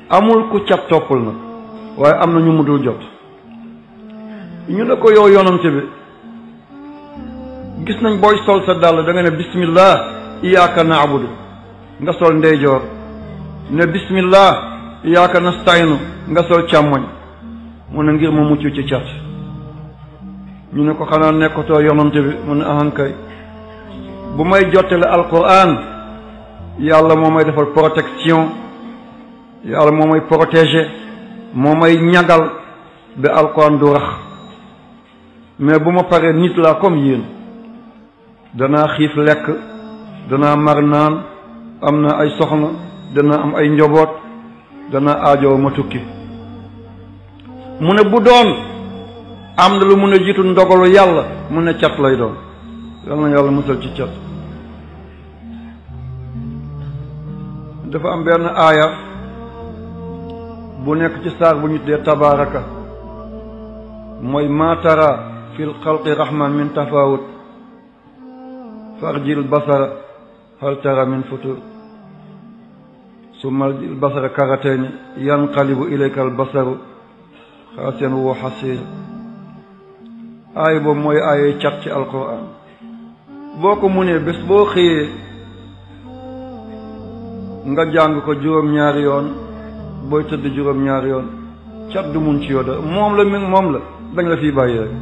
amul ku cat toppul nag waaye am na ñu mu dul jot ñu ne ko yow yonante bi gis nañ booy sol sa dàll da nga ne bismillah iyyaka na'budu nga sol ndeyjoor ne bismillah iyyaka nasta'inu nga sol càmmoñ mu ne ngir ma mucc ci cat ñu ne ko xanaa nekkatoo yonante bi mu ne ahankay bu may jottale alquran yàlla moo may defal protection yàlla moo may protéger moo may ñagal ba alquran du rax mais bu ma paree nit laa comme yéen danaa xiif lekk danaa mar naan am na ay soxna danaa am ay njaboot danaa aajoo ma tukki mu ne bu doon am na lu mun a jiitu ndogalu yàlla mu ne cat lay doon yal na yàlla musal ci cat dafa am benn aaya bu nekk ci saar bu ñu dee tabaaraka mooy maatara fil xalqi rahman min tafawut farjil basara hal tara min futur summa al basara karatayni yanqalibu ilayka al basaru xaasiyan wa xasiir aaya boobu mooy aayay cat ci alquran boo ko munee bés boo xëyee nga jàng ko juróom-ñaari yoon booy tëdd juróom-ñaari yoon cat du mun ci yoda moom la mi moom la dañ la fiy bàyyi rek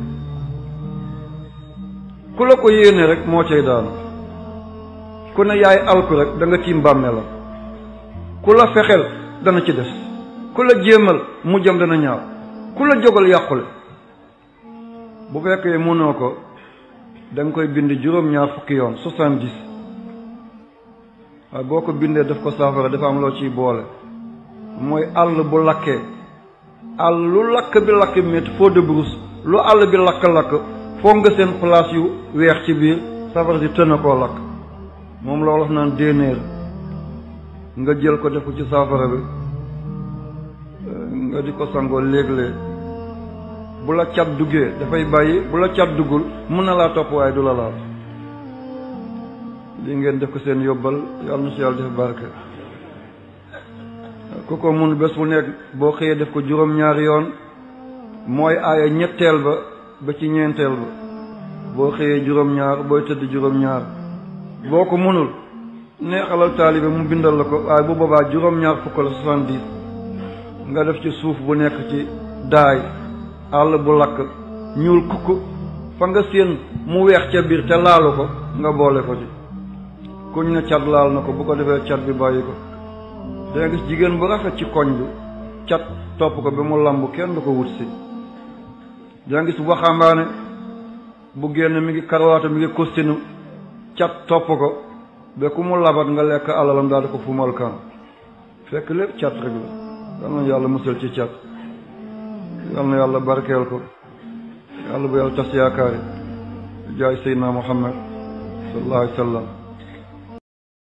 ku la ko yéene rek moo cay daanu ku ne yaay alku rek da nga tiim bàmme la ku la fexeel dana ci des ku la jéemal mu jëm dana ñaaw ku la jógal yàqule bu fekkee mënoo ko da nga koy bind juróom-ñaar fukki yoon soixante-dix waaye boo ko bindee daf ko saafara dafa am loo ciy boole mooy àll bu lakkee àll lu lakk bi lakk métti feu de brousse lu àll bi lakk-lakk foog nga seen place yu weex ci biir safara si tën a koo lakk moom la wolof naan déenéer nga jël ko def ko ci saafara bi nga di ko sangoo léeg-léeg bu la cat duggee dafay bàyyi bu la cat duggul mun na laa topp waaye du la laal lii ngeen def ko seen yóbbal yàlla na si yàlla def barke ku ko mun bés bu nekk boo xëyee def ko juróom-ñaari yoon mooy aaya ñetteel ba ba ci ñeenteel ba boo xëyee juróom-ñaar booy tëdd juróom-ñaar boo ko munul neexalal taalibe mu bindal la ko waaye bu boobaa juróom-ñaar fukk la soixante-dix nga def ci suuf bu nekk ci daay àll bu lakk ñuul kukk fa nga séen mu weex ca biir te laalu ko nga boole ko ci kuñ ne cat laal na ko bu ko defee cat bi bàyyi ko danga gis jigéen bu rafet ci koñ bi cat topp ko ba mu lamb kenn du ko wut si danga gis waxambaane bu génn mi ngi karawaata mi ngi kostinu cat topp ko ba ku mu labat nga lekk alalam daal di ko fumal kan fekk lépp cat rek la yal na yàlla musal ci cat yal na yàlla barkeel ko yàlla bu yàlla tas yaakaari jaay seydina muhammad sallallahu alayhi wa sallam